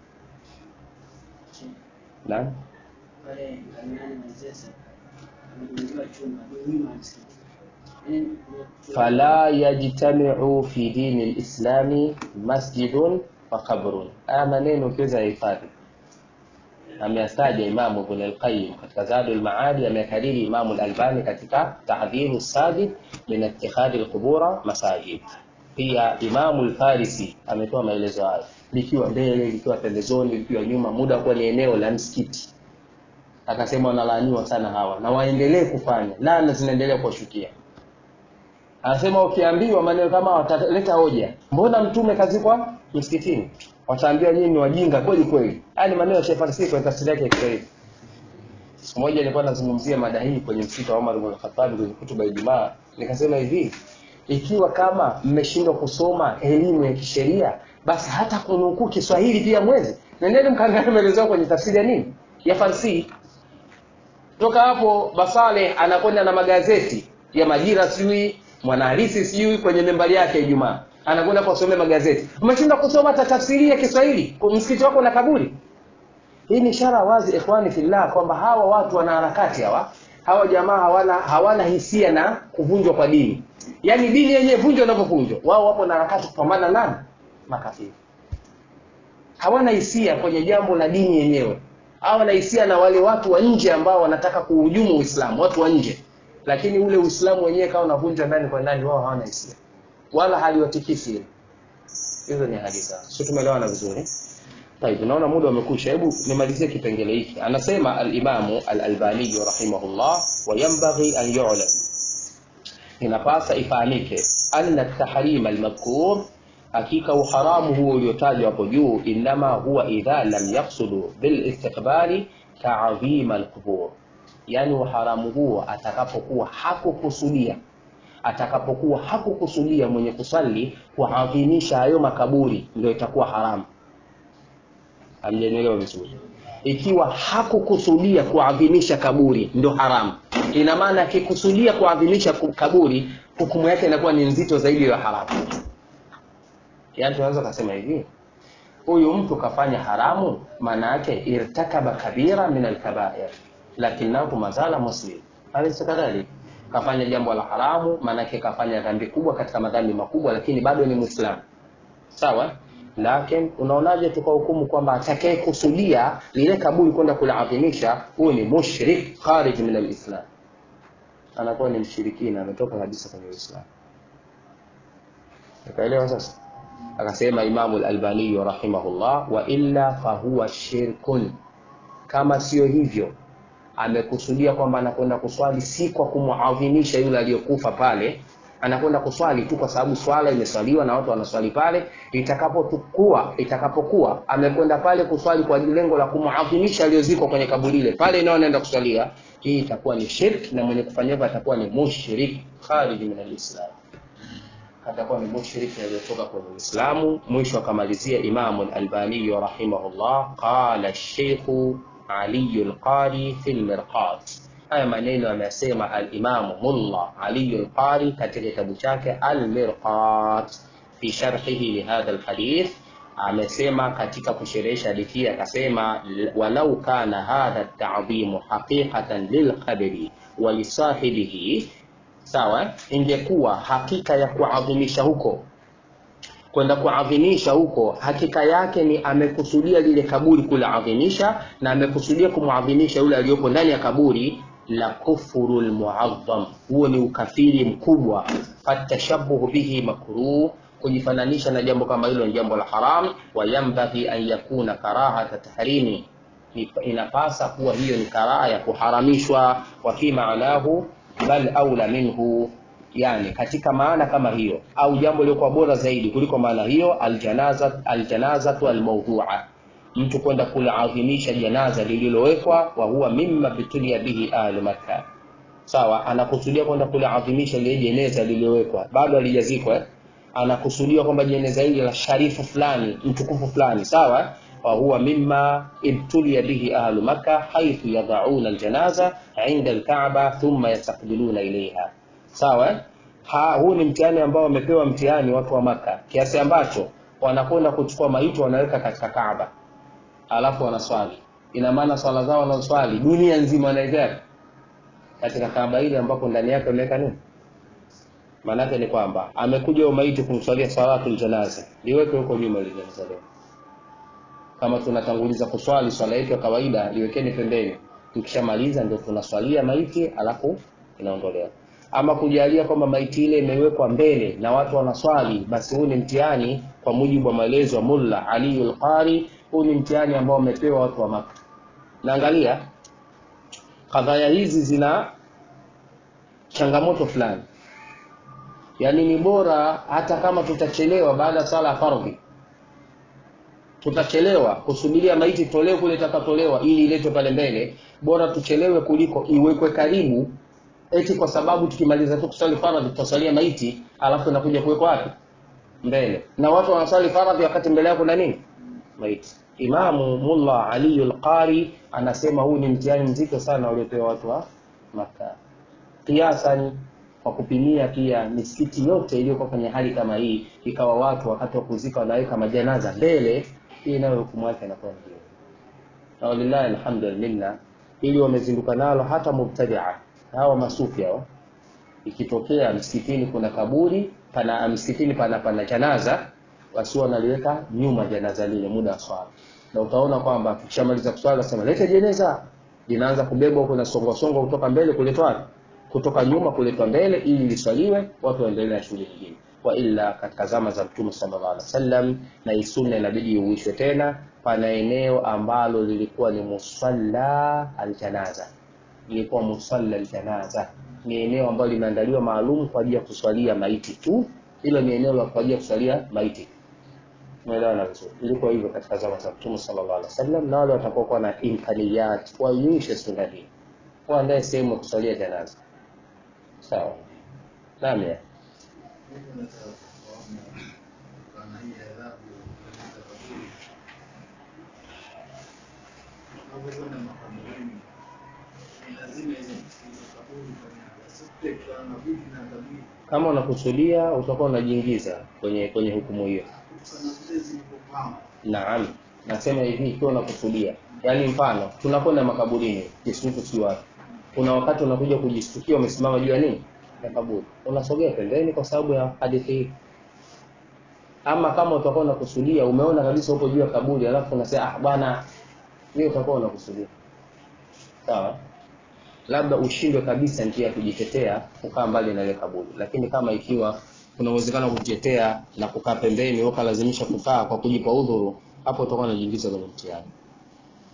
na pale Kamiani Manzese amejengewa chumba ni nyuma ya msikiti. Yaani, fala yajtamiu fi dini lislami masjidun wa qabrun haya maneno ukiweza yahifadhi ameyataja imamu ibn alqayim katika zadul maadi amekariri imamu lalbani katika tahdhiru sajid min ittikhadhi lqubura masajid pia imamu lfarisi ametoa maelezo hayo likiwa mbele likiwa pembezoni likiwa nyuma muda kuwa ni eneo la msikiti akasema wanalaaniwa sana hawa na waendelee kufanya laana zinaendelea kuwashukia anasema ukiambiwa maneno kama wataleta hoja mbona mtume kazikwa msikitini wataambiwa nyinyi ni wajinga kweli kweli haya ni maneno ya Sheikh Farsi kwa tafsiri yake ya Kiswahili siku moja nilikuwa nazungumzia mada hii kwenye msikiti wa Umar ibn Khattab kwenye hutuba ya Ijumaa nikasema hivi ikiwa kama mmeshindwa kusoma elimu ya kisheria basi hata kunukuu Kiswahili pia mwezi nendeni mkaangalie maelezo yao kwenye tafsiri ya nini ya Farsi toka hapo Basale anakwenda na magazeti ya Majira sijui Mwanahalisi sijui kwenye membari yake ya Ijumaa anakwenda kusomea magazeti. Umeshinda kusoma hata tafsiri ya Kiswahili kwa msikiti wako na kaburi. Hii ni ishara wazi ikhwani fillah kwamba hawa watu wana harakati hawa hawa jamaa hawana hawana hisia na kuvunjwa kwa dini. Yaani dini yenyewe vunjwa inavyovunjwa. Wao wapo na harakati kupambana na nani? Makafiri. Hawana hisia kwenye jambo la dini yenyewe. Hawana hisia na wale watu wa nje ambao wanataka kuhujumu Uislamu, watu wa nje. Lakini ule Uislamu wenyewe kama unavunjwa ndani kwa ndani, wao hawana hisia wala haliwatikisi hilo. Hizo ni hadithi. Sio tumeelewana vizuri? Tayeb, naona muda umekwisha. Hebu nimalizie kipengele hiki. Anasema al-Imamu al-Albani rahimahullah wa yanbaghi an yu'lam. Inapasa ifahamike anna at-tahrim al-madhkur hakika uharamu huo uliotajwa hapo juu inama huwa idha lam yaqsudu bil istiqbali ta'zim al-qubur yaani uharamu huo atakapokuwa hakukusudia atakapokuwa hakukusudia mwenye kusali kuadhimisha hayo makaburi ndio itakuwa haramu hamjanielewa vizuri ikiwa hakukusudia kuadhimisha kaburi ndio haramu ina maana akikusudia kuadhimisha ku- kaburi hukumu yake inakuwa ni nzito zaidi ya haramu yaani tunaweza kusema hivi huyu mtu kafanya haramu maana yake irtakaba kabira min alkabair lakinahu mazala muslim alaysa kadhalik kafanya jambo la haramu maana yake kafanya dhambi kubwa katika madhambi makubwa lakini bado ni muislamu sawa lakini unaonaje tukahukumu kwamba atakaye kusudia lile kaburi kwenda kuliadhimisha huyu ni mushrik kharij min alislam anakuwa ni mshirikina ametoka kabisa kwenye uislamu ukaelewa sasa akasema imamu lalbaniyu rahimahullah wa illa fahuwa shirkun kama sio hivyo amekusudia kwamba anakwenda kuswali si kwa kumuadhimisha yule aliyokufa pale anakwenda kuswali tu kwa sababu swala imeswaliwa na watu wanaswali pale itakapokuwa itakapokuwa amekwenda pale kuswali kwa lengo la kumuadhimisha aliyozikwa kwenye kaburi ile pale nao anaenda kuswalia hii itakuwa ni shirk na mwenye kufanya hivyo atakuwa ni mushrik kharij min alislam atakuwa ni mushriki aliyotoka kwenye Uislamu. Mwisho akamalizia Imamu al-Albani rahimahullah, qala Sheikhu Ali al-Qari fi al-Mirqat. Haya maneno amesema al-Imamu Mulla Ali al-Qari katika kitabu chake al-Mirqat fi sharhihi li hadha al-hadith amesema katika kusherehesha hadithi hii akasema walau kana hadha at-ta'dhimu haqiqatan lilqabri wa lisahibihi sawa ingekuwa hakika ya kuadhimisha huko kwenda kuadhimisha huko hakika yake ni amekusudia lile kaburi kuliadhimisha na amekusudia kumwadhimisha yule aliyopo ndani ya kaburi la kufuru lmuadham huo ni ukafiri mkubwa fatashabuhu bihi makruh kujifananisha na jambo kama hilo ni jambo la haram wayambaghi an yakuna karahata tahrimi Ni- inapasa kuwa hiyo ni karaha ya kuharamishwa wa fi maanahu bal aula minhu yani katika maana kama hiyo au jambo lilikuwa bora zaidi kuliko maana hiyo aljanaza aljanazatu almawdhu'a mtu kwenda kuliadhimisha janaza lililowekwa wa huwa mimma bitulia bihi ahlu makkah sawa anakusudia kwenda kuliadhimisha lile jeneza lililowekwa bado halijazikwa eh? anakusudia kwamba jeneza hili la sharifu fulani mtukufu fulani sawa وهو مما ابتلي به أهل مكة حيث يضعون الجنازة عند الكعبة ثم يستقبلون إليها sawa ha, huu ni mtihani ambao wamepewa mtihani watu wa maka kiasi ambacho wanakwenda kuchukua maiti wanaweka katika kaaba alafu wanaswali ina maana swala zao wanaswali dunia nzima wanaigari katika kaaba ile ambapo ndani yake wameweka nini maanake ni kwamba amekuja huyo maiti kumswalia salatul janaza liweke huko nyuma ile janaza leo kama tunatanguliza kuswali swala yetu ya kawaida liwekeni pembeni tukishamaliza ndio tunaswalia maiti alafu inaondolewa ama kujalia kwamba maiti ile imewekwa mbele na watu wanaswali basi huu ni mtihani kwa mujibu wa maelezo ya mulla ali lqari huu ni mtihani ambao wamepewa watu wa maka naangalia kadhaya hizi zina changamoto fulani yaani ni bora hata kama tutachelewa baada ya sala ya fardhi tutachelewa kusubiria maiti tolewe kule itakatolewa ili iletwe pale mbele bora tuchelewe kuliko iwekwe karibu eti kwa sababu tukimaliza tu kusali faradhi tutasalia maiti alafu inakuja kuwekwa wapi mbele na watu wanasali faradhi wakati mbele yako na nini maiti imamu mulla ali lqari anasema huu ni mtihani mzito sana waliopewa watu wa maka kiasan kwa kupimia pia misikiti yote iliyokuwa kwenye hali kama hii ikawa watu wakati wa kuzika wanaweka majanaza mbele hii nayo hukumu yake inakuwa ndio na walillahi alhamdu walminna ili wamezinduka nalo hata mubtadia hawa masufi hao ikitokea msikitini kuna kaburi pana msikitini pana pana janaza basi wanaliweka nyuma janaza lile muda wa swala na utaona kwamba tukishamaliza kuswali nasema leta jeneza linaanza kubebwa huko na songo songo kutoka mbele kuletwa wapi? kutoka nyuma kuletwa mbele ili liswaliwe watu waendelee na shughuli nyingine wa illa katika zama za mtume sallallahu alaihi wasallam na hii sunna inabidi iuishwe tena pana eneo ambalo lilikuwa ni musalla aljanaza ilikuwa musalla aljanaza ni eneo ambalo limeandaliwa maalum kwa ajili ya kuswalia maiti tu hilo ni eneo la kwa ajili ya kuswalia maiti umeelewana vizuri ilikuwa hivyo katika zama za mtume sallallahu alaihi wasallam na wale watakaokuwa na imkaniyat wainishe sunna hii uandae sehemu ya kusalia janaza sawa naam ya Mimi nataka kufahamu kutokana na hii adhabu katika kaburi. Unapokwenda makaburini, ni lazima ile ile kaburi kwenye asipte kutokana na vipi na kaburi. kama unakusudia utakuwa unajiingiza kwenye kwenye hukumu hiyo Kutokana na vile zilivyopangwa. naam nasema hivi ikiwa unakusudia yaani mfano tunakwenda makaburini kisutu si wapi kuna wakati unakuja kujistukia umesimama juu ya nini ya kaburi unasogea pembeni kwa sababu ya hadithi hii ama kama utakuwa unakusudia umeona kabisa uko juu ya kaburi alafu unasema ah bwana hiyo utakuwa unakusudia sawa labda ushindwe kabisa njia ya kujitetea kukaa mbali na ile kaburi lakini kama ikiwa kuna uwezekano wa kujitetea na kukaa pembeni ukalazimisha kukaa kwa kujipa udhuru hapo utakuwa unajiingiza kwenye mtihani